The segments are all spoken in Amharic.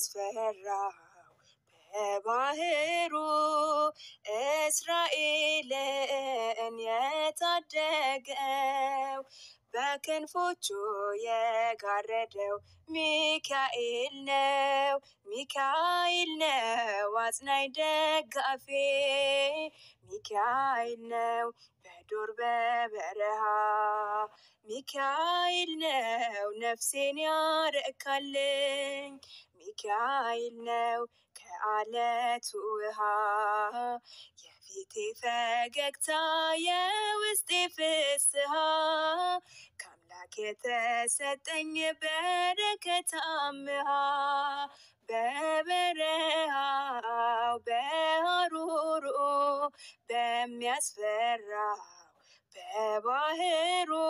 በሚያስፈራው በባህሩ እስራኤልን የታደገው በክንፎቹ የጋረደው ሚካኤል ነው። ሚካኤል ነው አጽናኝ ደጋፌ ሚካኤል ነው በዱር በበረሃ ሚካኤል ነው ነፍሴን ያረካልኝ ሚካኤል ነው ከአለቱ ውሃ የፊቴ ፈገግታ የውስጤ ፍስሃ ከአምላክ የተሰጠኝ በረከት አምሃ በበረሃው በሐሩሩ በሚያስፈራው በባህሩ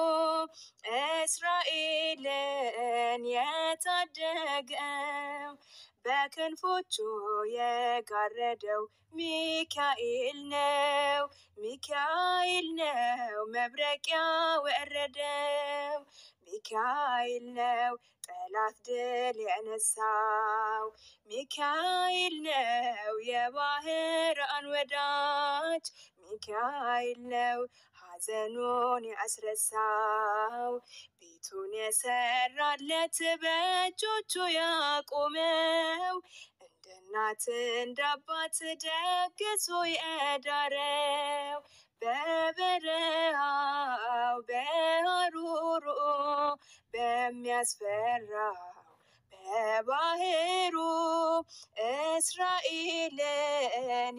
እስራኤልን የታደገው በክንፎቹ የጋረደው ሚካኤል ነው። ሚካኤል ነው መብረቂያ ወረደው ሚካኤል ነው ጠላት ድል የነሳው ሚካኤል ነው የባህራን ወዳጅ ሚካኤል ነው ሐዘኑን ያስረሳው ቤቱን የሰራለት በእጆቹ ያቆመው እንደ እናት እንደ አባት ደግሶ የዳረው በበረሃው በሐሩሩ በሚያስፈራው በባህሩ እስራኤልን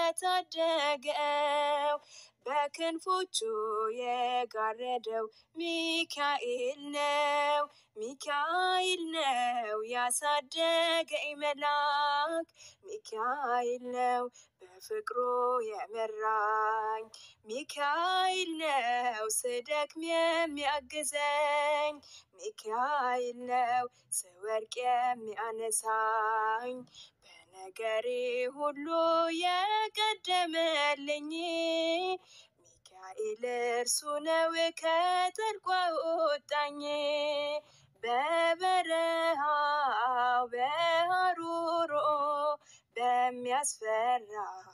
የታደገው በክንፎቹ የጋረደው ሚካኤል ነው። ሚካኤል ነው ያሳደገኝ መልአክ ሚካኤል ነው በፍቅሩ የመራኝ ሚካኤል ነው ስደክም የሚያግዘኝ ሚካኤል ነው ስወድቅ የሚያነሳኝ በነገሬ ሁሉ የቀደመልኝ ሚካኤል እርሱ ነው ከጥልቁ አወጣኝ በበረሃው በሐሩሩ በሚያስፈራው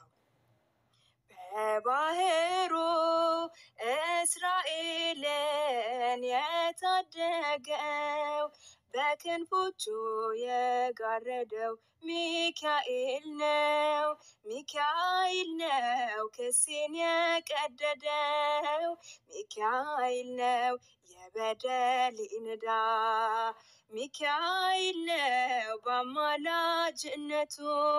በባህሩ እስራኤልን የታደገው በክንፎቹ የጋረደው ሚካኤል ነው። ሚካኤል ነው ክሴን የቀደደው ሚካኤል ነው የበደሌን ዕዳ ሚካኤል ነው በአማላጅነቱ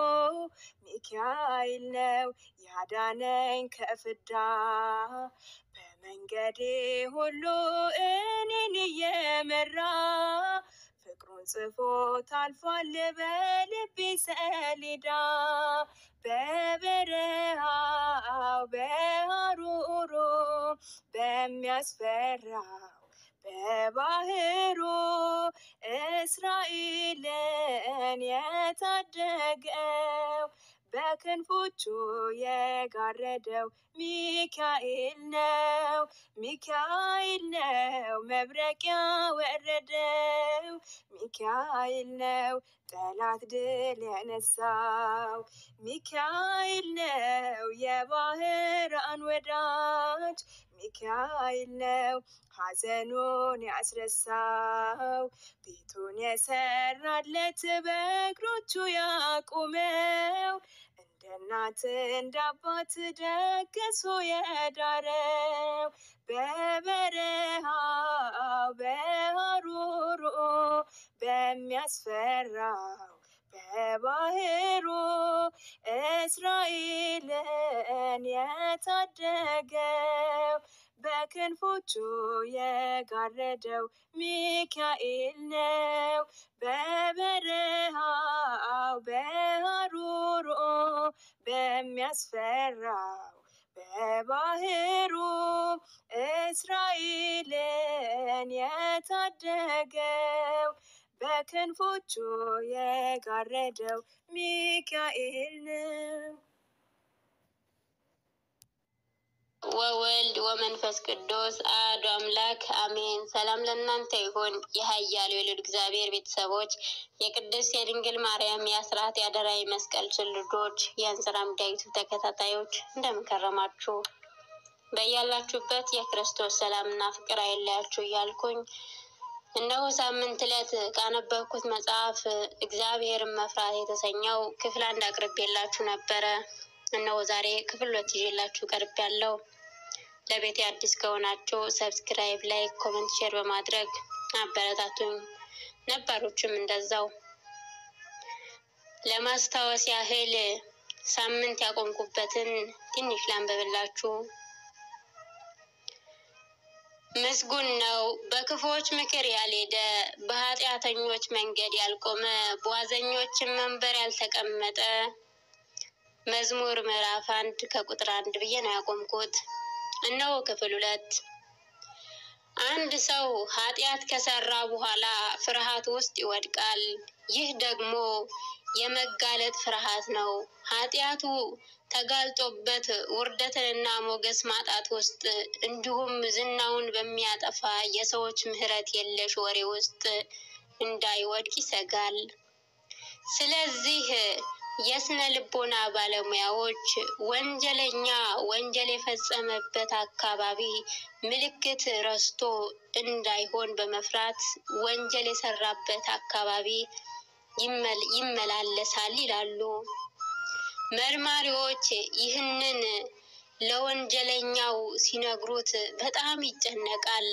ሚካኤል ነው ያዳነኝ ከፍዳ በመንገዴ ሁሉ እኔን እየመራ ፍቅሩን ጽፎ ታልፏል በልቤ ሰሌዳ በበረሃው በሐሩሩ በሚያስፈራው በባህሩ እስራኤልን የታደገው በክንፎቹ የጋረደው ሚካኤል ነው። ሚካኤል ነው መብረቂያ ወረደው ሚካኤል ነው ጠላት ድል የነሳው ሚካኤል ነው የባህራን ወዳጅ ሚካኤል ነው ሐዘኑን ያስረሳው ቤቱን የሰራለት በእግሮቹ ያቆመው እንደ እናት እንደ አባት ደግሶ የዳረው በበረሃው በሐሩሩ በሚያስፈራው በባህሩ እስራኤልን የታደገው በክንፎቹ የጋረደው ሚካኤል ነው። በበረሃው በሐሩሩ በሚያስፈራው በባህሩ እስራኤልን የታደገው በክንፎቹ የጋረደው ሚካኤል ነው። ወወልድ ወመንፈስ ቅዱስ አሐዱ አምላክ አሜን። ሰላም ለእናንተ ይሁን። የኃያሉ የልዑል እግዚአብሔር ቤተሰቦች፣ የቅድስት የድንግል ማርያም የአስራት የአደራ መስቀል ልጆች፣ የእንዝራ ሚዲያይቱ ተከታታዮች እንደምን ከረማችሁ? በያላችሁበት የክርስቶስ ሰላምና ፍቅር አይለያችሁ እያልኩኝ እነሆ ሳምንት ዕለት ካነበብኩት መጽሐፍ እግዚአብሔርን መፍራት የተሰኘው ክፍል አንድ አቅርቤላችሁ ነበረ። እነሆ ዛሬ ክፍል ሁለት ይዤላችሁ ቀርብ ያለው ለቤቴ አዲስ ከሆናችሁ ሰብስክራይብ፣ ላይክ፣ ኮመንት፣ ሼር በማድረግ አበረታቱኝ። ነባሮችም እንደዛው። ለማስታወስ ያህል ሳምንት ያቆምኩበትን ትንሽ ላንበብላችሁ። ምስጉን ነው በክፉዎች ምክር ያልሄደ፣ በኃጢአተኞች መንገድ ያልቆመ፣ በዋዘኞችን መንበር ያልተቀመጠ። መዝሙር ምዕራፍ አንድ ከቁጥር አንድ ብዬ ነው ያቆምኩት። እነሆ ክፍል ሁለት። አንድ ሰው ኃጢአት ከሰራ በኋላ ፍርሃት ውስጥ ይወድቃል። ይህ ደግሞ የመጋለጥ ፍርሃት ነው። ኃጢአቱ ተጋልጦበት ውርደትንና ሞገስ ማጣት ውስጥ እንዲሁም ዝናውን በሚያጠፋ የሰዎች ምሕረት የለሽ ወሬ ውስጥ እንዳይወድቅ ይሰጋል። ስለዚህ የስነ ልቦና ባለሙያዎች ወንጀለኛ ወንጀል የፈጸመበት አካባቢ ምልክት ረስቶ እንዳይሆን በመፍራት ወንጀል የሰራበት አካባቢ ይመላለሳል ይላሉ። መርማሪዎች ይህንን ለወንጀለኛው ሲነግሩት በጣም ይጨነቃል።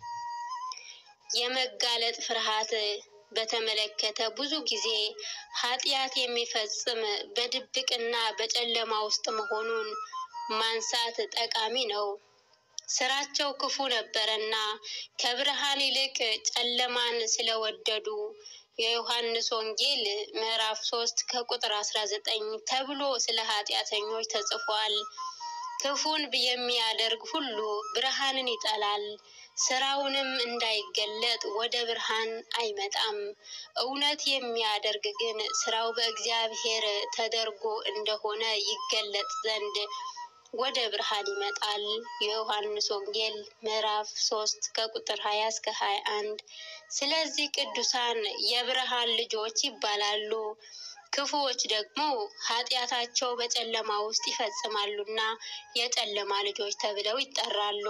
የመጋለጥ ፍርሃት በተመለከተ ብዙ ጊዜ ኃጢአት የሚፈጽም በድብቅና በጨለማ ውስጥ መሆኑን ማንሳት ጠቃሚ ነው። ስራቸው ክፉ ነበረና ከብርሃን ይልቅ ጨለማን ስለወደዱ የዮሐንስ ወንጌል ምዕራፍ ሶስት ከቁጥር አስራ ዘጠኝ ተብሎ ስለ ኃጢአተኞች ተጽፏል። ክፉን የሚያደርግ ሁሉ ብርሃንን ይጠላል፣ ስራውንም እንዳይገለጥ ወደ ብርሃን አይመጣም። እውነት የሚያደርግ ግን ስራው በእግዚአብሔር ተደርጎ እንደሆነ ይገለጥ ዘንድ ወደ ብርሃን ይመጣል። የዮሐንስ ወንጌል ምዕራፍ ሶስት ከቁጥር ሀያ እስከ ሀያ አንድ ስለዚህ ቅዱሳን የብርሃን ልጆች ይባላሉ። ክፉዎች ደግሞ ኃጢአታቸው በጨለማ ውስጥ ይፈጽማሉና የጨለማ ልጆች ተብለው ይጠራሉ።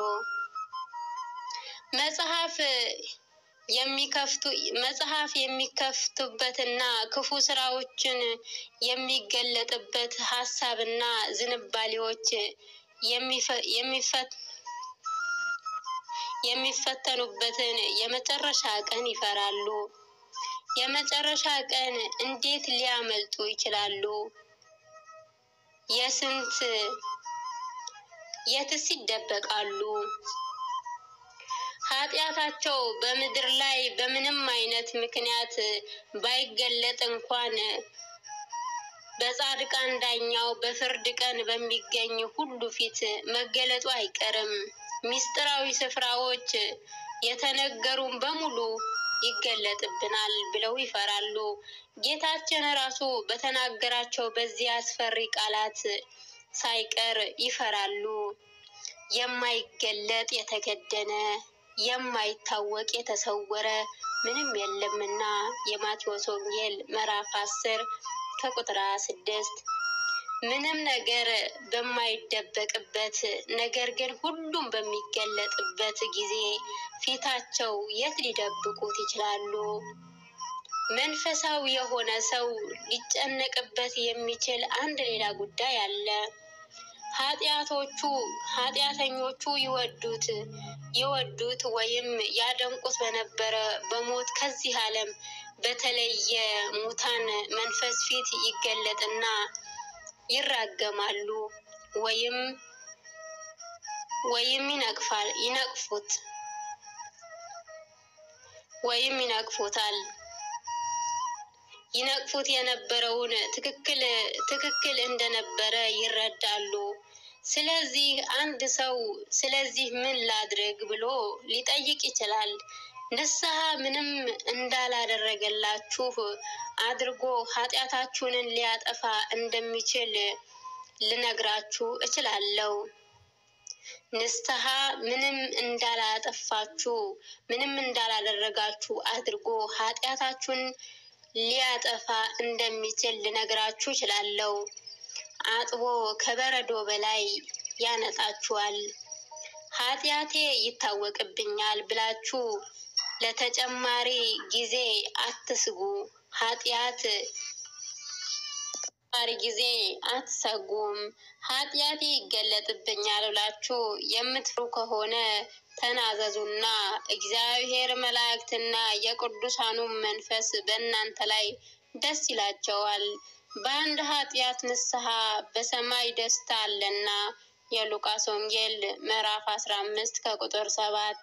መጽሐፍ የሚከፍቱ መጽሐፍ የሚከፍቱበትና ክፉ ስራዎችን የሚገለጥበት ሀሳብና ዝንባሌዎች የሚፈተኑበትን የመጨረሻ ቀን ይፈራሉ። የመጨረሻ ቀን እንዴት ሊያመልጡ ይችላሉ? የስንት የትስ ይደበቃሉ? ኃጢአታቸው በምድር ላይ በምንም አይነት ምክንያት ባይገለጥ እንኳን በጻድቃን ዳኛው በፍርድ ቀን በሚገኝ ሁሉ ፊት መገለጡ አይቀርም። ሚስጥራዊ ስፍራዎች የተነገሩን በሙሉ ይገለጥብናል ብለው ይፈራሉ። ጌታችን ራሱ በተናገራቸው በዚህ አስፈሪ ቃላት ሳይቀር ይፈራሉ። የማይገለጥ የተከደነ የማይታወቅ የተሰወረ ምንም የለምና የማቴዎስ ወንጌል ምዕራፍ አስር ከቁጥር ስድስት ምንም ነገር በማይደበቅበት ነገር ግን ሁሉም በሚገለጥበት ጊዜ ፊታቸው የት ሊደብቁት ይችላሉ? መንፈሳዊ የሆነ ሰው ሊጨነቅበት የሚችል አንድ ሌላ ጉዳይ አለ። ኃጢአቶቹ ኃጢአተኞቹ ይወዱት ይወዱት ወይም ያደንቁት በነበረ በሞት ከዚህ ዓለም በተለየ ሙታን መንፈስ ፊት ይገለጥና ይራገማሉ ወይም ወይም ይነቅፋል ይነቅፉት ወይም ይነቅፉታል። ይነቅፉት የነበረውን ትክክል ትክክል እንደነበረ ይረዳሉ። ስለዚህ አንድ ሰው ስለዚህ ምን ላድርግ ብሎ ሊጠይቅ ይችላል። ንስሐ ምንም እንዳላደረገላችሁ አድርጎ ኃጢአታችሁንን ሊያጠፋ እንደሚችል ልነግራችሁ እችላለሁ። ንስሐ ምንም እንዳላጠፋችሁ ምንም እንዳላደረጋችሁ አድርጎ ኃጢአታችሁን ሊያጠፋ እንደሚችል ልነግራችሁ እችላለሁ። አጥቦ ከበረዶ በላይ ያነጣችኋል። ኃጢአቴ ይታወቅብኛል ብላችሁ ለተጨማሪ ጊዜ አትስጉ። ኃጢአት ተጨማሪ ጊዜ አትሰጉም። ኃጢአቴ ይገለጥብኛል ብላችሁ የምትፍሩ ከሆነ ተናዘዙና እግዚአብሔር መላእክትና የቅዱሳኑም መንፈስ በእናንተ ላይ ደስ ይላቸዋል። በአንድ ኃጢአት ንስሐ በሰማይ ደስታ አለና። የሉቃስ ወንጌል ምዕራፍ አስራ አምስት ከቁጥር ሰባት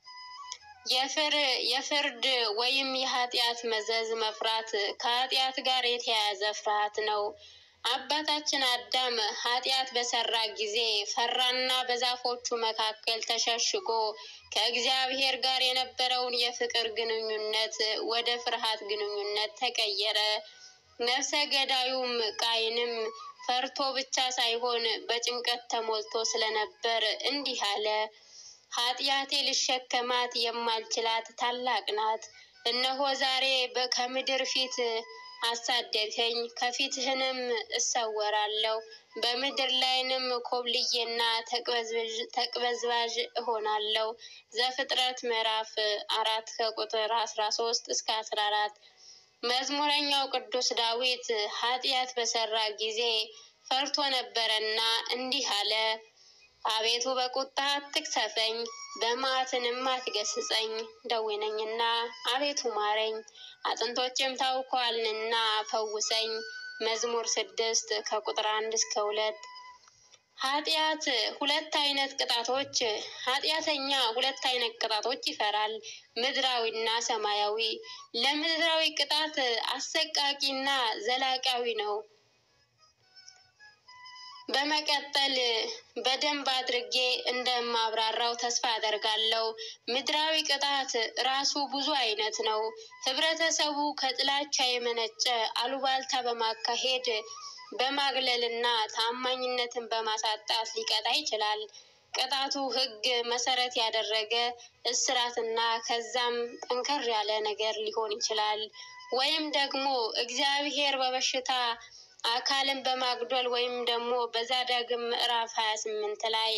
የፍርድ ወይም የኃጢአት መዘዝ መፍራት ከኃጢአት ጋር የተያያዘ ፍርሃት ነው። አባታችን አዳም ኃጢአት በሰራ ጊዜ ፈራና በዛፎቹ መካከል ተሸሽጎ ከእግዚአብሔር ጋር የነበረውን የፍቅር ግንኙነት ወደ ፍርሃት ግንኙነት ተቀየረ። ነፍሰ ገዳዩም ቃይንም ፈርቶ ብቻ ሳይሆን በጭንቀት ተሞልቶ ስለነበር እንዲህ አለ። ኃጢአቴ ልሸከማት የማልችላት ታላቅ ናት። እነሆ ዛሬ ከምድር ፊት አሳደድኸኝ፣ ከፊትህንም እሰወራለሁ። በምድር ላይንም ኮብልዬና ተቅበዝባዥ እሆናለሁ። ዘፍጥረት ምዕራፍ አራት ከቁጥር አስራ ሶስት እስከ አስራ አራት መዝሙረኛው ቅዱስ ዳዊት ኃጢአት በሰራ ጊዜ ፈርቶ ነበረና እንዲህ አለ። አቤቱ በቁጣ አትቅሰፈኝ፣ በመዓትንም አትገስጸኝ። ደዌ ነኝና አቤቱ ማረኝ፣ አጥንቶቼም ታውከዋልንና ፈውሰኝ። መዝሙር ስድስት ከቁጥር አንድ እስከ ሁለት ኃጢአት ሁለት አይነት ቅጣቶች ኃጢአተኛ ሁለት አይነት ቅጣቶች ይፈራል፣ ምድራዊና ሰማያዊ። ለምድራዊ ቅጣት አሰቃቂና ዘላቂያዊ ነው። በመቀጠል በደንብ አድርጌ እንደማብራራው ተስፋ አደርጋለሁ። ምድራዊ ቅጣት ራሱ ብዙ አይነት ነው። ህብረተሰቡ ከጥላቻ የመነጨ አሉባልታ በማካሄድ በማግለልና ታማኝነትን በማሳጣት ሊቀጣ ይችላል። ቅጣቱ ሕግ መሰረት ያደረገ እስራትና ከዛም ጠንከር ያለ ነገር ሊሆን ይችላል። ወይም ደግሞ እግዚአብሔር በበሽታ አካልን በማጉደል ወይም ደግሞ በዘዳግም ምዕራፍ ሀያ ስምንት ላይ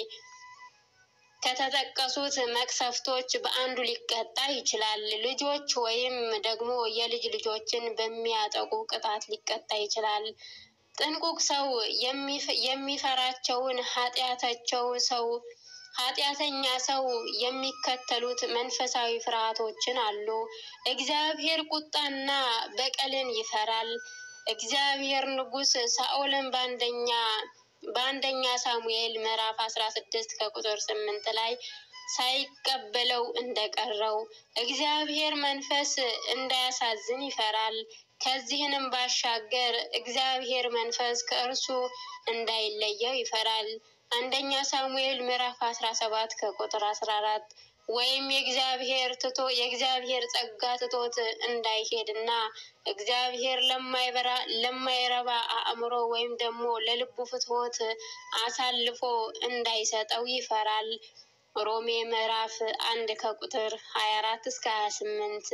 ከተጠቀሱት መቅሰፍቶች በአንዱ ሊቀጣ ይችላል። ልጆች ወይም ደግሞ የልጅ ልጆችን በሚያጠቁ ቅጣት ሊቀጣ ይችላል። ጥንቁቅ ሰው የሚፈራቸውን ኃጢአታቸው ሰው ኃጢአተኛ ሰው የሚከተሉት መንፈሳዊ ፍርሃቶችን አሉ። እግዚአብሔር ቁጣና በቀልን ይፈራል። እግዚአብሔር ንጉሥ ሳኦልን በአንደኛ በአንደኛ ሳሙኤል ምዕራፍ አስራ ስድስት ከቁጥር ስምንት ላይ ሳይቀበለው እንደቀረው እግዚአብሔር መንፈስ እንዳያሳዝን ይፈራል። ከዚህንም ባሻገር እግዚአብሔር መንፈስ ከእርሱ እንዳይለየው ይፈራል። አንደኛ ሳሙኤል ምዕራፍ አስራ ሰባት ከቁጥር አስራ አራት ወይም የእግዚአብሔር ትቶ የእግዚአብሔር ጸጋ ትቶት እንዳይሄድና እግዚአብሔር ለማይበራ ለማይረባ አእምሮ ወይም ደግሞ ለልቡ ፍትወት አሳልፎ እንዳይሰጠው ይፈራል። ሮሜ ምዕራፍ አንድ ከቁጥር ሀያ አራት እስከ ሀያ ስምንት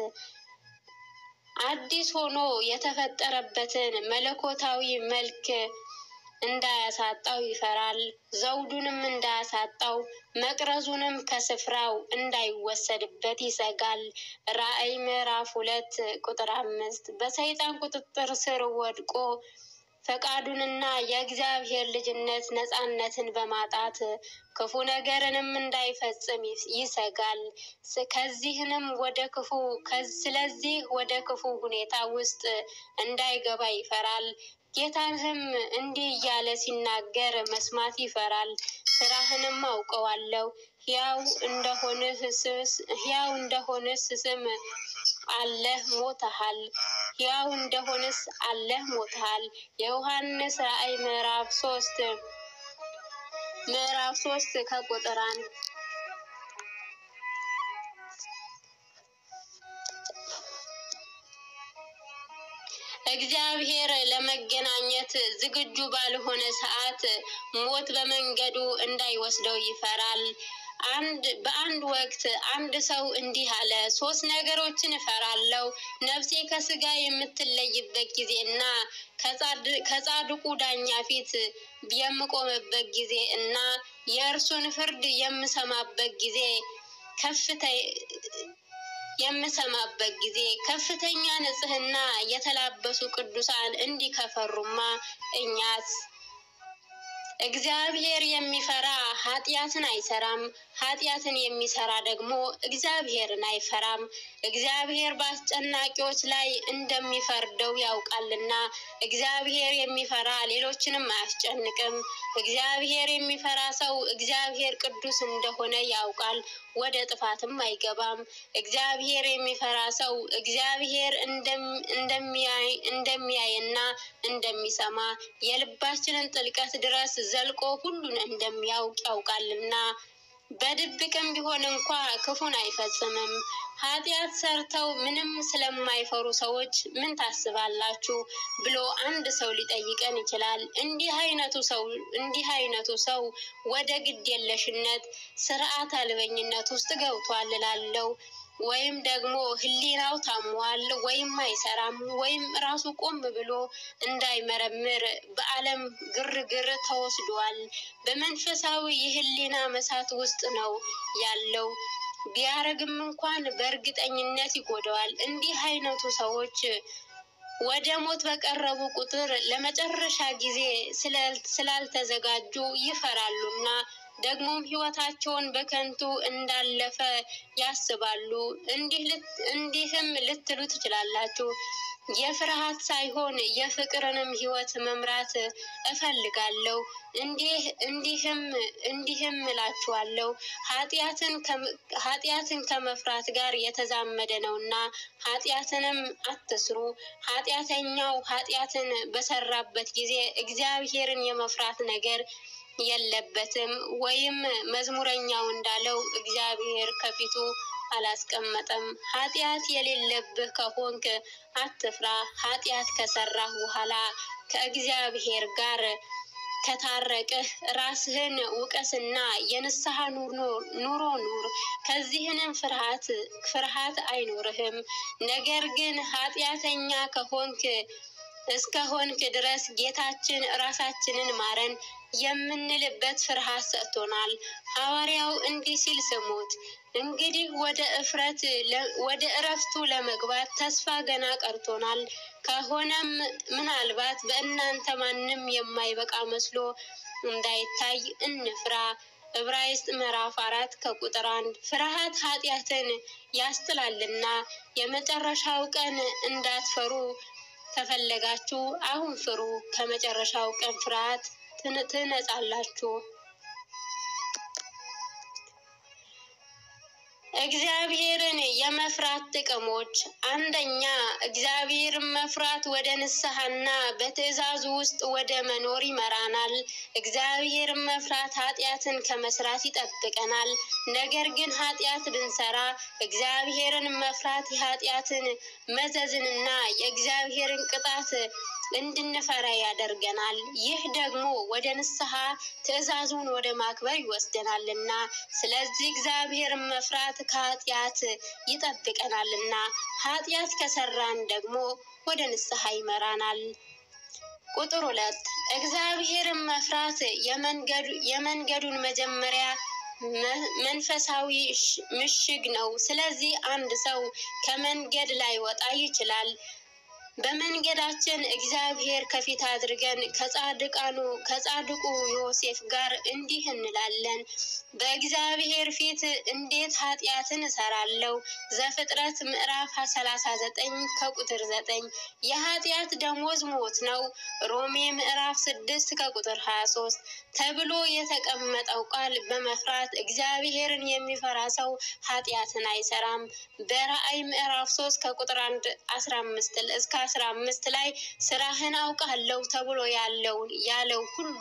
አዲስ ሆኖ የተፈጠረበትን መለኮታዊ መልክ እንዳያሳጣው ይፈራል። ዘውዱንም እንዳያሳጣው መቅረዙንም ከስፍራው እንዳይወሰድበት ይሰጋል። ራእይ ምዕራፍ ሁለት ቁጥር አምስት በሰይጣን ቁጥጥር ስር ወድቆ ፈቃዱንና የእግዚአብሔር ልጅነት ነፃነትን በማጣት ክፉ ነገርንም እንዳይፈጽም ይሰጋል። ከዚህንም ወደ ክፉ ስለዚህ ወደ ክፉ ሁኔታ ውስጥ እንዳይገባ ይፈራል። ጌታህም እንዲህ እያለ ሲናገር መስማት ይፈራል። ስራህንም አውቀዋለሁ ሕያው እንደሆንህ ሕያው እንደሆንስ ስም አለህ ሞተሃል። ሕያው እንደሆንስ አለህ ሞተሃል። የዮሐንስ ራእይ ምዕራፍ ሶስት ምዕራፍ ሶስት ከቁጥር አንድ እግዚአብሔር ለመገናኘት ለመሞት ዝግጁ ባልሆነ ሰዓት ሞት በመንገዱ እንዳይወስደው ይፈራል። አንድ በአንድ ወቅት አንድ ሰው እንዲህ አለ፣ ሶስት ነገሮችን እፈራለሁ፣ ነፍሴ ከስጋ የምትለይበት ጊዜ እና ከጻድቁ ዳኛ ፊት የምቆምበት ጊዜ እና የእርሱን ፍርድ የምሰማበት ጊዜ ከፍተ የምሰማበት ጊዜ ከፍተኛ ንጽሕና የተላበሱ ቅዱሳን እንዲህ ከፈሩማ እኛስ እግዚአብሔር የሚፈራ ኃጢአትን አይሰራም፣ ኃጢአትን የሚሰራ ደግሞ እግዚአብሔርን አይፈራም። እግዚአብሔር በአስጨናቂዎች ላይ እንደሚፈርደው ያውቃልና እግዚአብሔር የሚፈራ ሌሎችንም አያስጨንቅም። እግዚአብሔር የሚፈራ ሰው እግዚአብሔር ቅዱስ እንደሆነ ያውቃል፣ ወደ ጥፋትም አይገባም። እግዚአብሔር የሚፈራ ሰው እግዚአብሔር እንደሚያይና እንደሚሰማ የልባችንን ጥልቀት ድረስ ዘልቆ ሁሉን እንደሚያውቅ ያውቃልና በድብቅም ቢሆን እንኳ ክፉን አይፈጽምም። ኃጢአት ሰርተው ምንም ስለማይፈሩ ሰዎች ምን ታስባላችሁ ብሎ አንድ ሰው ሊጠይቀን ይችላል። እንዲህ አይነቱ ሰው እንዲህ አይነቱ ሰው ወደ ግድ የለሽነት ስርዓት አልበኝነት ውስጥ ገብቷል እላለሁ። ወይም ደግሞ ሕሊናው ታሟል፣ ወይም አይሰራም፣ ወይም ራሱ ቆም ብሎ እንዳይመረምር በዓለም ግርግር ተወስዷል። በመንፈሳዊ የሕሊና መሳት ውስጥ ነው ያለው። ቢያረግም እንኳን በእርግጠኝነት ይጎዳዋል። እንዲህ አይነቱ ሰዎች ወደ ሞት በቀረቡ ቁጥር ለመጨረሻ ጊዜ ስላልተዘጋጁ ይፈራሉና ደግሞም ሕይወታቸውን በከንቱ እንዳለፈ ያስባሉ። እንዲህም ልትሉ ትችላላችሁ፣ የፍርሃት ሳይሆን የፍቅርንም ሕይወት መምራት እፈልጋለሁ። እንዲህም እንዲህም እላችኋለሁ ኃጢአትን ከመፍራት ጋር የተዛመደ ነውና ኃጢአትንም አትስሩ። ኃጢአተኛው ኃጢአትን በሰራበት ጊዜ እግዚአብሔርን የመፍራት ነገር የለበትም። ወይም መዝሙረኛው እንዳለው እግዚአብሔር ከፊቱ አላስቀመጠም። ኃጢአት የሌለብህ ከሆንክ አትፍራ። ኃጢአት ከሰራህ በኋላ ከእግዚአብሔር ጋር ከታረቅህ ራስህን ውቀስና የንስሐ ኑሮ ኑር። ከዚህንም ፍርሃት ፍርሃት አይኖርህም። ነገር ግን ኃጢአተኛ ከሆንክ እስከሆንክ ድረስ ጌታችን ራሳችንን ማረን የምንልበት ፍርሃት ሰጥቶናል። ሐዋርያው እንዲህ ሲል ስሙት። እንግዲህ ወደ እፍረት ወደ እረፍቱ ለመግባት ተስፋ ገና ቀርቶናል። ከሆነም ምናልባት በእናንተ ማንም የማይበቃ መስሎ እንዳይታይ እንፍራ። ዕብራይስጥ ምዕራፍ አራት ከቁጥር አንድ ፍርሃት ኃጢአትን ያስጥላልና የመጨረሻው ቀን እንዳትፈሩ ከፈለጋችሁ አሁን ፍሩ። ከመጨረሻው ቀን ፍርሃት ትነጻላችሁ። እግዚአብሔርን የመፍራት ጥቅሞች፣ አንደኛ እግዚአብሔርን መፍራት ወደ ንስሐና በትእዛዙ ውስጥ ወደ መኖር ይመራናል። እግዚአብሔርን መፍራት ኃጢአትን ከመስራት ይጠብቀናል። ነገር ግን ኃጢአት ብንሰራ እግዚአብሔርን መፍራት የኃጢአትን መዘዝንና የእግዚአብሔርን ቅጣት እንድንፈራ ያደርገናል። ይህ ደግሞ ወደ ንስሐ ትእዛዙን ወደ ማክበር ይወስደናልና፣ ስለዚህ እግዚአብሔርን መፍራት ከኃጢአት ይጠብቀናልና፣ ኃጢአት ከሰራን ደግሞ ወደ ንስሐ ይመራናል። ቁጥር ሁለት እግዚአብሔርን መፍራት የመንገዱን መጀመሪያ መንፈሳዊ ምሽግ ነው። ስለዚህ አንድ ሰው ከመንገድ ላይ ወጣ ይችላል። በመንገዳችን እግዚአብሔር ከፊት አድርገን ከጻድቃኑ ከጻድቁ ዮሴፍ ጋር እንዲህ እንላለን፣ በእግዚአብሔር ፊት እንዴት ኃጢአትን እሰራለሁ። ዘፍጥረት ምዕራፍ ሰላሳ ዘጠኝ ከቁጥር ዘጠኝ የኃጢአት ደሞዝ ሞት ነው። ሮሜ ምዕራፍ ስድስት ከቁጥር ሀያ ሶስት ተብሎ የተቀመጠው ቃል በመፍራት እግዚአብሔርን የሚፈራ ሰው ኃጢአትን አይሰራም። በራእይ ምዕራፍ ሶስት ከቁጥር አንድ አስራ አምስት እስከ አስራ አምስት ላይ ስራህን አውቃለሁ ተብሎ ያለውን ያለው ሁሉ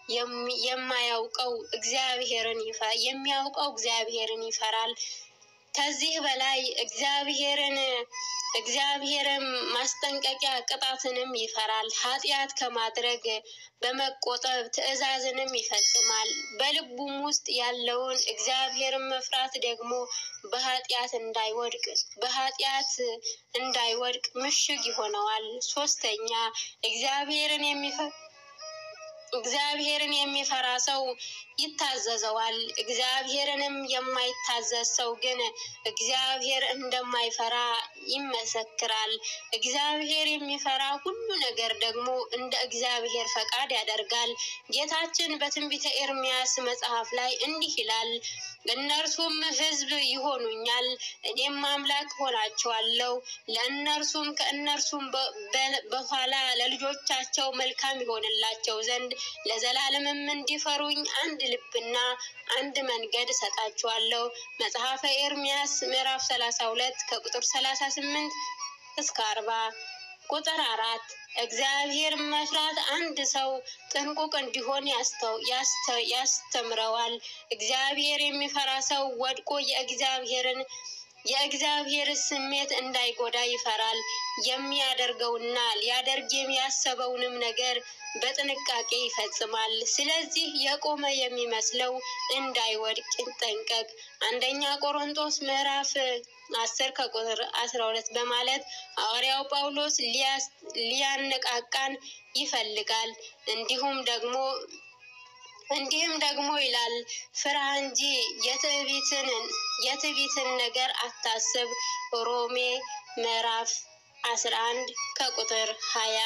የማያውቀው እግዚአብሔርን የሚያውቀው እግዚአብሔርን ይፈራል። ከዚህ በላይ እግዚአብሔርን እግዚአብሔርም ማስጠንቀቂያ ቅጣትንም ይፈራል። ኃጢአት ከማድረግ በመቆጠብ ትእዛዝንም ይፈጽማል። በልቡም ውስጥ ያለውን እግዚአብሔርን መፍራት ደግሞ በኃጢአት እንዳይወድቅ በኃጢአት እንዳይወድቅ ምሽግ ይሆነዋል። ሶስተኛ እግዚአብሔርን የሚፈ እግዚአብሔርን የሚፈራ ሰው ይታዘዘዋል። እግዚአብሔርንም የማይታዘዝ ሰው ግን እግዚአብሔር እንደማይፈራ ይመሰክራል። እግዚአብሔር የሚፈራ ሁሉ ነገር ደግሞ እንደ እግዚአብሔር ፈቃድ ያደርጋል። ጌታችን በትንቢተ ኤርምያስ መጽሐፍ ላይ እንዲህ ይላል፣ እነርሱም ሕዝብ ይሆኑኛል፣ እኔም አምላክ ሆናቸዋለሁ። ለእነርሱም ከእነርሱም በኋላ ለልጆቻቸው መልካም ይሆንላቸው ዘንድ ለዘላለምም እንዲፈሩኝ አንድ ልብና አንድ መንገድ እሰጣችኋለሁ። መጽሐፈ ኤርምያስ ምዕራፍ ሰላሳ ሁለት ከቁጥር ሰላሳ ስምንት እስከ አርባ ቁጥር አራት እግዚአብሔር መፍራት አንድ ሰው ጥንቁቅ እንዲሆን ያስተምረዋል። እግዚአብሔር የሚፈራ ሰው ወድቆ የእግዚአብሔርን የእግዚአብሔር ስሜት እንዳይጎዳ ይፈራል። የሚያደርገውና ሊያደርግ የሚያሰበውንም ነገር በጥንቃቄ ይፈጽማል። ስለዚህ የቆመ የሚመስለው እንዳይወድቅ ይጠንቀቅ። አንደኛ ቆሮንቶስ ምዕራፍ አስር ከቁጥር አስራ ሁለት በማለት ሐዋርያው ጳውሎስ ሊያነቃቃን ይፈልጋል። እንዲሁም ደግሞ እንዲህም ደግሞ ይላል ፍራ እንጂ የትዕቢትን የትዕቢትን ነገር አታስብ። ሮሜ ምዕራፍ አስራ አንድ ከቁጥር ሀያ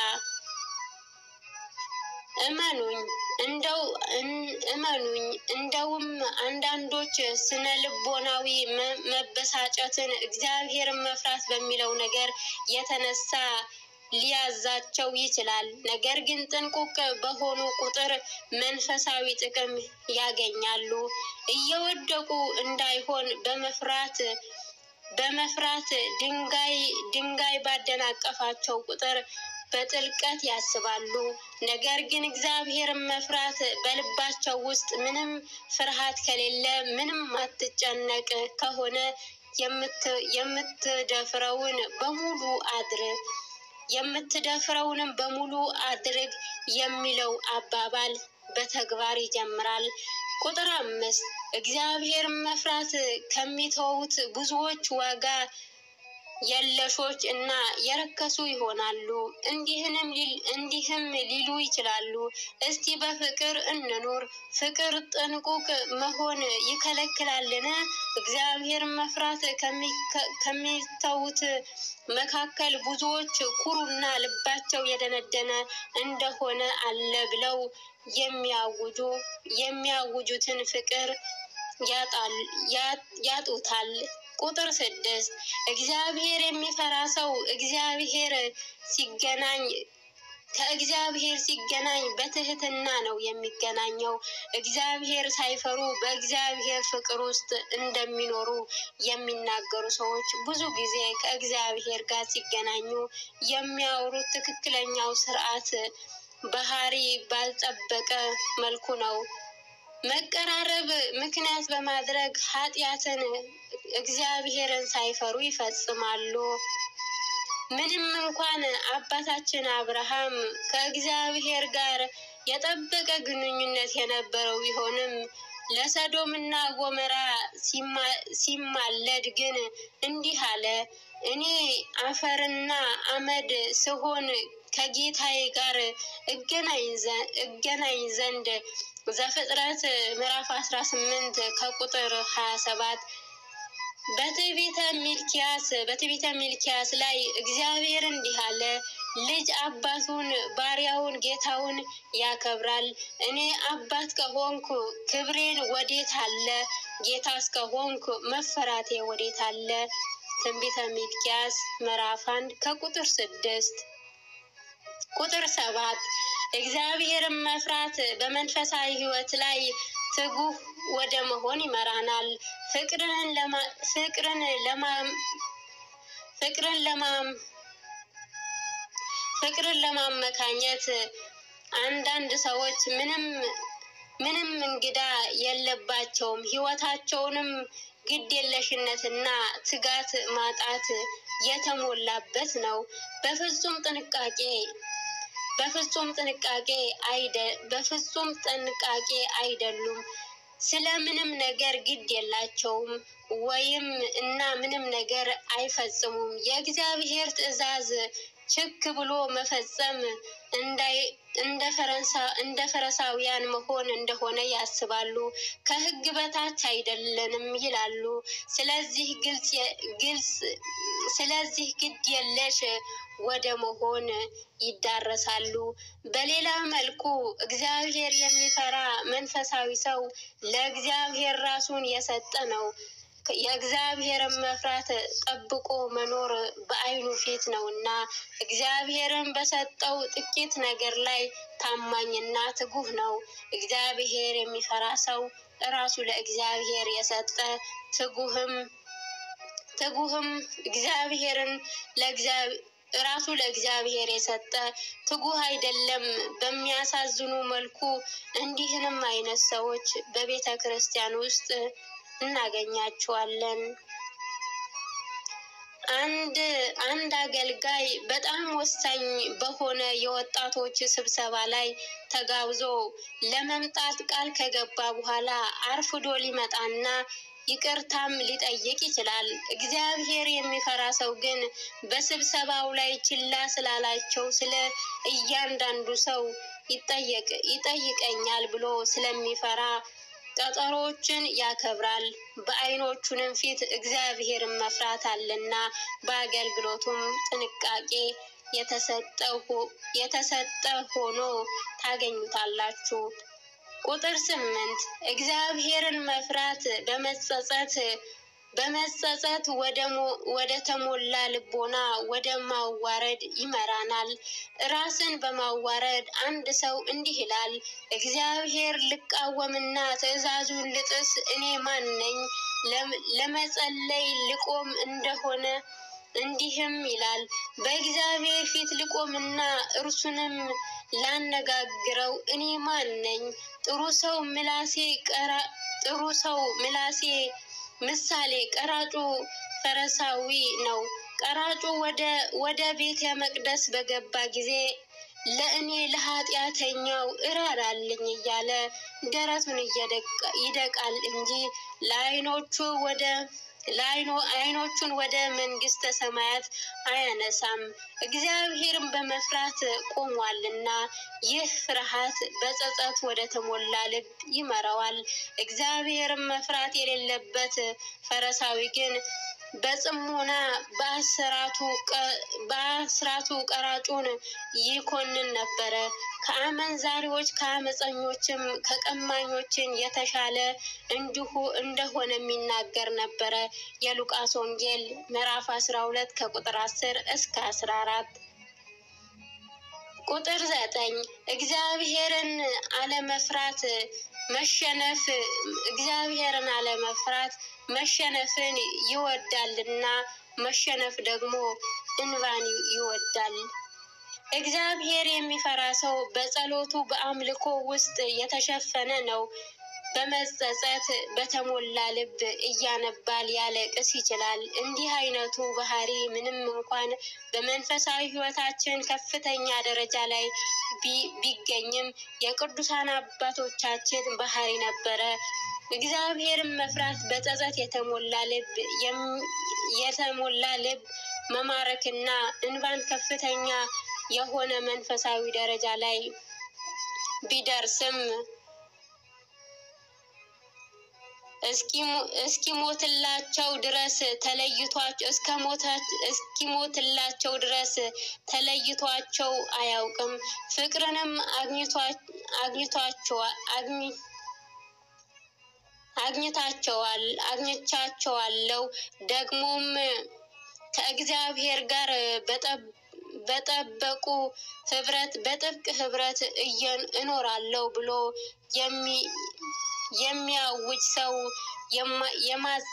እመኑኝ እንደው እመኑኝ እንደውም አንዳንዶች ስነ ልቦናዊ መበሳጨትን እግዚአብሔርን መፍራት በሚለው ነገር የተነሳ ሊያዛቸው ይችላል። ነገር ግን ጥንቁቅ በሆኑ ቁጥር መንፈሳዊ ጥቅም ያገኛሉ። እየወደቁ እንዳይሆን በመፍራት በመፍራት ድንጋይ ድንጋይ ባደናቀፋቸው ቁጥር በጥልቀት ያስባሉ። ነገር ግን እግዚአብሔርን መፍራት በልባቸው ውስጥ ምንም ፍርሃት ከሌለ፣ ምንም አትጨነቅ ከሆነ የምትደፍረውን በሙሉ አድርግ የምትደፍረውንም በሙሉ አድርግ የሚለው አባባል በተግባር ይጀምራል። ቁጥር አምስት እግዚአብሔር መፍራት ከሚተዉት ብዙዎች ዋጋ የለሾች እና የረከሱ ይሆናሉ። እንዲህንም እንዲህም ሊሉ ይችላሉ፣ እስቲ በፍቅር እንኑር። ፍቅር ጥንቁቅ መሆን ይከለክላልን? እግዚአብሔር መፍራት ከሚተዉት መካከል ብዙዎች ኩሩና ልባቸው የደነደነ እንደሆነ አለ ብለው የሚያውጁ የሚያውጁትን ፍቅር ያጡታል። ቁጥር ስድስት እግዚአብሔር የሚፈራ ሰው እግዚአብሔር ሲገናኝ ከእግዚአብሔር ሲገናኝ በትህትና ነው የሚገናኘው። እግዚአብሔር ሳይፈሩ በእግዚአብሔር ፍቅር ውስጥ እንደሚኖሩ የሚናገሩ ሰዎች ብዙ ጊዜ ከእግዚአብሔር ጋር ሲገናኙ የሚያወሩት ትክክለኛው ስርዓት ባህሪ ባልጠበቀ መልኩ ነው። መቀራረብ ምክንያት በማድረግ ኃጢአትን እግዚአብሔርን ሳይፈሩ ይፈጽማሉ። ምንም እንኳን አባታችን አብርሃም ከእግዚአብሔር ጋር የጠበቀ ግንኙነት የነበረው ቢሆንም ለሰዶምና ጎመራ ሲማለድ ግን እንዲህ አለ፣ እኔ አፈርና አመድ ስሆን ከጌታዬ ጋር እገናኝ ዘንድ ዘፍጥረት ምዕራፍ አስራ ስምንት ከቁጥር ሀያ ሰባት በትዕቢተ ሚልኪያስ በትዕቢተ ሚልኪያስ ላይ እግዚአብሔር እንዲህ አለ፣ ልጅ አባቱን ባሪያውን ጌታውን ያከብራል። እኔ አባት ከሆንኩ ክብሬን ወዴት አለ? ጌታ እስከሆንኩ መፈራቴ ወዴት አለ? ትንቢተ ሚልኪያስ ምዕራፍ አንድ ከቁጥር ስድስት ቁጥር ሰባት እግዚአብሔርን መፍራት በመንፈሳዊ ሕይወት ላይ ትጉህ ወደ መሆን ይመራናል። ፍቅርን ለማ ፍቅርን ለማ ፍቅርን ለማ ፍቅርን ለማመካኘት አንዳንድ ሰዎች ምንም ምንም እንግዳ የለባቸውም። ሕይወታቸውንም ግዴለሽነትና ትጋት ማጣት የተሞላበት ነው። በፍጹም ጥንቃቄ በፍጹም ጥንቃቄ አይደ በፍጹም ጥንቃቄ አይደሉም። ስለ ምንም ነገር ግድ የላቸውም ወይም እና ምንም ነገር አይፈጽሙም። የእግዚአብሔር ትእዛዝ ችክ ብሎ መፈጸም እንዳይ እንደ ፈረንሳ እንደ ፈረሳውያን መሆን እንደሆነ ያስባሉ። ከሕግ በታች አይደለንም ይላሉ። ስለዚህ ግልጽ የ- ግልጽ ስለዚህ ግድ የለሽ ወደ መሆን ይዳረሳሉ። በሌላ መልኩ እግዚአብሔር የሚፈራ መንፈሳዊ ሰው ለእግዚአብሔር ራሱን የሰጠ ነው። የእግዚአብሔርን መፍራት ጠብቆ መኖር በዓይኑ ፊት ነውና እግዚአብሔርን በሰጠው ጥቂት ነገር ላይ ታማኝና ትጉህ ነው። እግዚአብሔር የሚፈራ ሰው ራሱ ለእግዚአብሔር የሰጠ ትጉህም ትጉህም እግዚአብሔርን ለእግዚአብሔር ራሱ ለእግዚአብሔር የሰጠ ትጉህ አይደለም። በሚያሳዝኑ መልኩ እንዲህንም አይነት ሰዎች በቤተ ክርስቲያን ውስጥ እናገኛቸዋለን። አንድ አንድ አገልጋይ በጣም ወሳኝ በሆነ የወጣቶች ስብሰባ ላይ ተጋብዞ ለመምጣት ቃል ከገባ በኋላ አርፍዶ ሊመጣና ይቅርታም ሊጠይቅ ይችላል። እግዚአብሔር የሚፈራ ሰው ግን በስብሰባው ላይ ችላ ስላላቸው ስለ እያንዳንዱ ሰው ይጠየቅ ይጠይቀኛል ብሎ ስለሚፈራ ቀጠሮዎችን ያከብራል። በዓይኖቹንም ፊት እግዚአብሔርን መፍራት አለና በአገልግሎቱም ጥንቃቄ የተሰጠ ሆ- የተሰጠ ሆኖ ታገኙታላችሁ። ቁጥር ስምንት እግዚአብሔርን መፍራት በመጸጸት በመጸጸት ወደ ሞ- ወደ ተሞላ ልቦና ወደ ማዋረድ ይመራናል። ራስን በማዋረድ አንድ ሰው እንዲህ ይላል፣ እግዚአብሔር ልቃወምና ትእዛዙን ልጥስ እኔ ማን ነኝ? ለም- ለመጸለይ ልቆም እንደሆነ እንዲህም ይላል፣ በእግዚአብሔር ፊት ልቆምና እርሱንም ላነጋግረው እኔ ማን ነኝ? ጥሩ ሰው ምላሴ ቀራ ጥሩ ሰው ምላሴ ምሳሌ ቀራጩ ፈረሳዊ ነው። ቀራጩ ወደ ወደ ቤተ መቅደስ በገባ ጊዜ ለእኔ ለኃጢአተኛው እራራልኝ እያለ ደረቱን እየደቃ- ይደቃል እንጂ ለዓይኖቹ ወደ ለዓይኖ ዓይኖቹን ወደ መንግስተ ሰማያት አያነሳም። እግዚአብሔርን በመፍራት ቆሟልና ይህ ፍርሃት በጸጸት ወደ ተሞላ ልብ ይመራዋል። እግዚአብሔርን መፍራት የሌለበት ፈሪሳዊ ግን በጽሞና በአስራቱ ቀ- በአስራቱ ቀራጩን ይኮንን ነበረ። ከአመንዛሪዎች ከአመፀኞችም ከቀማኞችን የተሻለ እንዲሁ እንደሆነ የሚናገር ነበረ። የሉቃስ ወንጌል ምዕራፍ 12 ከቁጥር 10 እስከ 14። ቁጥር ዘጠኝ እግዚአብሔርን አለመፍራት መሸነፍ እግዚአብሔርን አለመፍራት መሸነፍን ይወዳልና መሸነፍ ደግሞ እንባን ይወዳል። እግዚአብሔር የሚፈራ ሰው በጸሎቱ በአምልኮ ውስጥ የተሸፈነ ነው። በመጸጸት በተሞላ ልብ እያነባ ሊያለቅስ ይችላል። እንዲህ አይነቱ ባህሪ ምንም እንኳን በመንፈሳዊ ሕይወታችን ከፍተኛ ደረጃ ላይ ቢ- ቢገኝም የቅዱሳን አባቶቻችን ባህሪ ነበረ። እግዚአብሔርን መፍራት በጸጸት የተሞላ ልብ የም- የተሞላ ልብ መማረክና እንባን ከፍተኛ የሆነ መንፈሳዊ ደረጃ ላይ ቢደርስም እስኪሞ- እስኪሞትላቸው ድረስ ተለይቷቸው እስከ ሞታ- እስኪሞትላቸው ድረስ ተለይቷቸው አያውቅም። ፍቅርንም አግኝቷ- አግኝቷቸዋ- አግኝ- አግኝታቸዋል አግኝቻቸዋለሁ ደግሞም ከእግዚአብሔር ጋር በጠብ- በጠበቁ ህብረት በጥብቅ ህብረት እየ- እኖራለሁ ብሎ የሚ- የሚያውጅ ሰው የማ- የማ-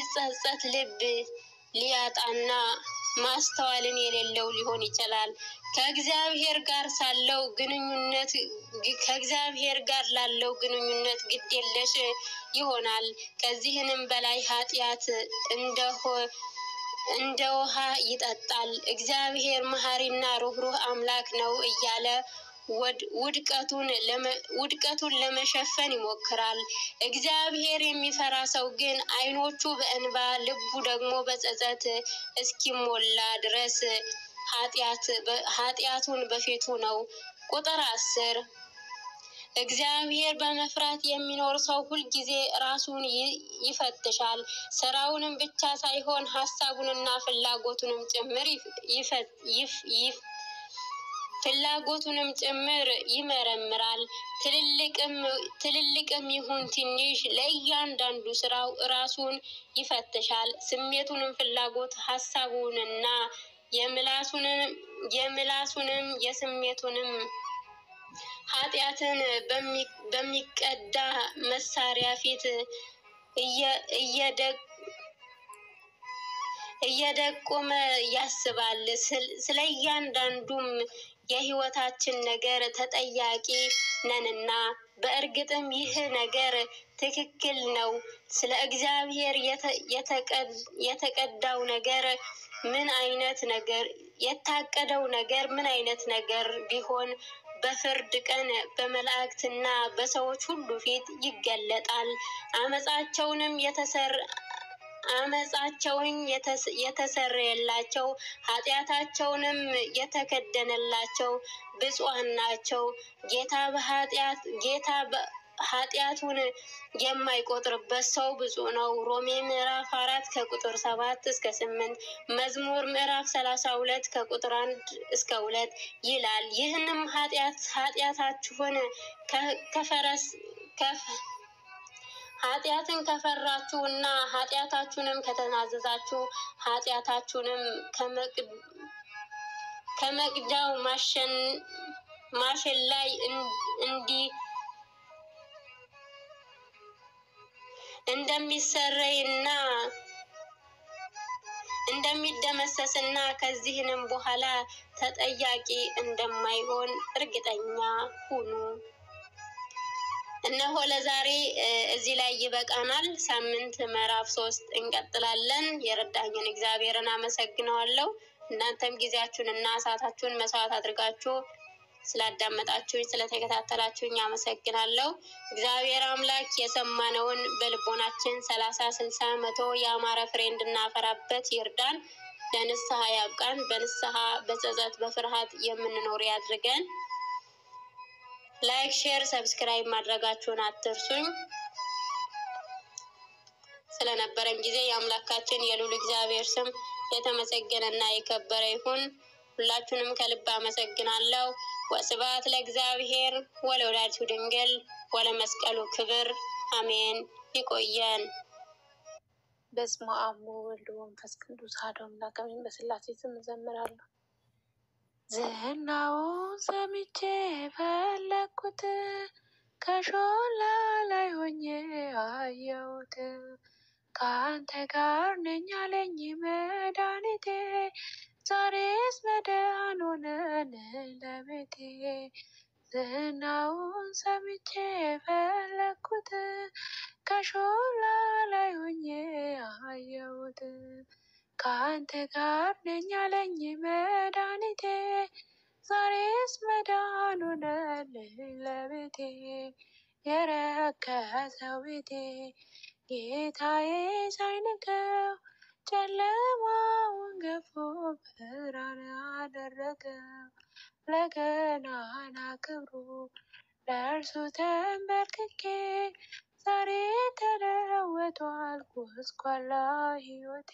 የሚጸጸት ልብ ሊያጣና ማስተዋልን የሌለው ሊሆን ይችላል። ከእግዚአብሔር ጋር ሳለው ግንኙነት ከእግዚአብሔር ጋር ላለው ግንኙነት ግድ የለሽ ይሆናል። ከዚህንም በላይ ኃጢአት እንደሆ እንደ ውሃ ይጠጣል። እግዚአብሔር መሐሪና ሩህሩህ አምላክ ነው እያለ ውድቀቱን ውድቀቱን ለመሸፈን ይሞክራል። እግዚአብሔር የሚፈራ ሰው ግን ዓይኖቹ በእንባ ልቡ ደግሞ በጸጸት እስኪሞላ ድረስ ኃጢአቱን በፊቱ ነው። ቁጥር አስር እግዚአብሔር በመፍራት የሚኖር ሰው ሁልጊዜ ራሱን ይፈትሻል። ስራውንም ብቻ ሳይሆን ሀሳቡንና ፍላጎቱንም ጭምር ፍላጎቱንም ጭምር ይመረምራል። ትልልቅም ይሁን ትንሽ ለእያንዳንዱ ስራው ራሱን ይፈትሻል። ስሜቱንም፣ ፍላጎት፣ ሀሳቡንና የምላሱንም የስሜቱንም ኃጢአትን በሚቀዳ መሳሪያ ፊት እየደቆመ ያስባል። ስለ እያንዳንዱም የሕይወታችን ነገር ተጠያቂ ነንና፣ በእርግጥም ይህ ነገር ትክክል ነው። ስለ እግዚአብሔር የተቀዳው ነገር ምን አይነት ነገር የታቀደው ነገር ምን አይነት ነገር ቢሆን በፍርድ ቀን በመላእክትና በሰዎች ሁሉ ፊት ይገለጣል። አመፃቸውንም የተሰር አመፃቸውን የተሰረየላቸው ኃጢአታቸውንም የተከደነላቸው ብፁዓን ናቸው። ጌታ በኃጢአት ጌታ ኃጢአቱን የማይቆጥርበት ሰው ብፁዕ ነው። ሮሜ ምዕራፍ አራት ከቁጥር ሰባት እስከ ስምንት መዝሙር ምዕራፍ ሰላሳ ሁለት ከቁጥር አንድ እስከ ሁለት ይላል። ይህንም ኃጢአት ኃጢአታችሁን ከፈረስ ኃጢአትን ከፈራችሁ እና ኃጢአታችሁንም ከተናዘዛችሁ ኃጢአታችሁንም ከመቅጃው ማሽን ላይ እንዲህ እንደሚሰረይና እንደሚደመሰስና ከዚህንም በኋላ ተጠያቂ እንደማይሆን እርግጠኛ ሁኑ። እነሆ ለዛሬ እዚህ ላይ ይበቃናል። ሳምንት ምዕራፍ ሶስት እንቀጥላለን። የረዳኝን እግዚአብሔርን አመሰግነዋለሁ። እናንተም ጊዜያችሁን እና ሰዓታችሁን መስዋዕት አድርጋችሁ ስላዳመጣችሁኝ ስለተከታተላችሁኝ አመሰግናለሁ። እግዚአብሔር አምላክ የሰማነውን በልቦናችን ሰላሳ ስልሳ መቶ የአማረ ፍሬ እንድናፈራበት ይርዳን። ለንስሐ ያብቃን። በንስሐ በጸጸት በፍርሃት የምንኖር ያድርገን። ላይክ፣ ሼር፣ ሰብስክራይብ ማድረጋችሁን አትርሱኝ። ስለነበረን ጊዜ የአምላካችን የልዑል እግዚአብሔር ስም የተመሰገነና የከበረ ይሁን። ሁላችሁንም ከልብ አመሰግናለሁ። ወስብሐት ለእግዚአብሔር ወለወላዲቱ ድንግል ወለመስቀሉ ክብር አሜን። ይቆየን። በስመ አብ ወወልድ ወመንፈስ ቅዱስ አሐዱ አምላክ አሜን። በሥላሴ ስም እዘምራለሁ። ዝናውን ሰምቼ ፈለግኩት ከሾላ ላይ ሆኜ አየሁት። ከአንተ ጋር ነኝ አለኝ መድኃኒቴ ዛሬስ መዳን ሆነን ለቤቴ ዝናውን ሰምቼ ፈለግኩት ከሾላ ላይ ሆኜ አየሁት። ከአንተ ጋር ነኝ አለኝ መድኃኒቴ ዛሬስ መዳን ሆነልኝ ለቤቴ የረከሰው ቤቴ ጌታዬ ሳይንቀው ጨለማውን ገፎ ብርሃን አደረገው። ለገናና ክብሩ ለእርሱ ተንበርክኬ ዛሬ ተለወጧል ጎስቋላ ሕይወቴ።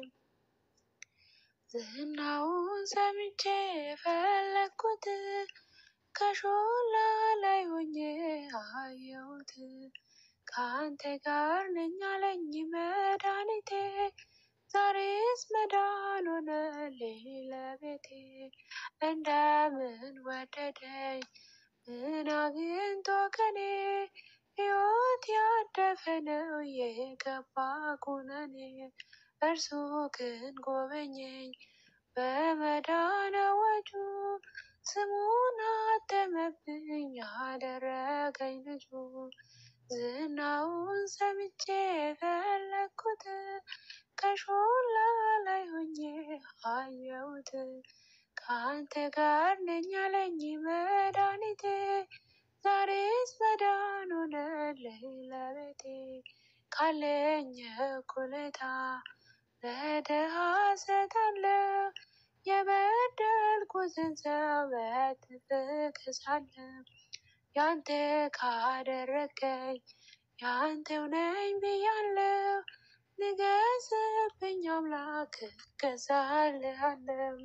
ዝናውን ሰምቼ ፈለግኩት ከሾላ ላይ ሆኜ አየሁት። ከአንተ ጋር ነኝ አለኝ መድኃኒቴ ዛሬስ መዳን ሆነልኝ ለቤቴ። እንደምን ወደደኝ ምን አግኝቶ ከኔ ሕይወት ያደፈ ነው የገባ ኩነኔ። እርሱ ግን ጎበኘኝ በመዳን አዋጁ ስሙን አተመብኝ ያደረገኝ ልጁ ዝናውን ሰምቼ ፈለግኩት ከሾላ ላይ ሆኜ አየሁት ከአንተ ጋር ነኝ አለኝ መድኃኒቴ ዛሬስ መዳን ሆነልኝ ለቤቴ ካለኝ እኩሌታ ለድሃ እሰጣለሁ የበደልኩትን ሰው በእጥፍ እክሳለሁ ያንተ ካደረገኝ ያንተው ነኝ ብያለሁ ንገስብኝ አምላክ እገዛልሃለሁ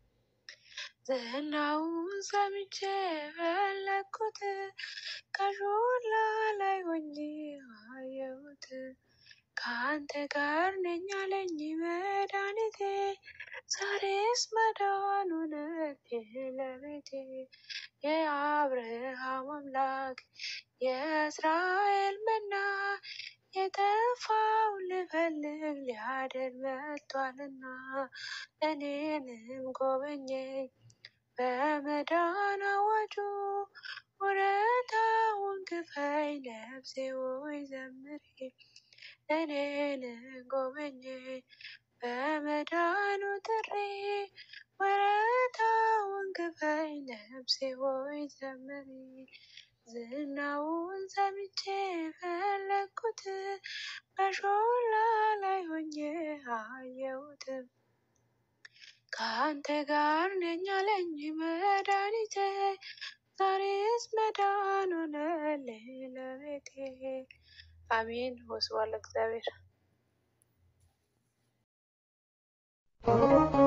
ዝናውን ሰምቼ ፈለግኩት ከሾላ ላይ ሆኜ አየሁት ከአንተ ጋር ነኝ አለኝ መድኃኒቴ ዛሬስ መዳን ሆነልኝ ለቤቴ የአብርሃም አምላክ የእስራኤል መና የጠፋው ልፈልግ ሊያድን መጥቷልና እኔንም ጎበኘኝ በመዳን አዋጁ ውለታውን ክፈይ ነፍሴ ሆይ ዘምሪ እኔንም ጎበኘኝ በመዳኑ ጥሪ ውለታውን ክፈይ ነፍሴ ሆይ ዘምሪ ዝናውን ሰምቼ ፈለግኩት በሾላ ላይ ሆኜ አየሁት ከአንተ ጋር ነኝ አለኝ መድኃኒቴ ዛሬስ መዳን ሆነልኝ ለቤቴ አሜን ወስብሐት ለእግዚአብሔር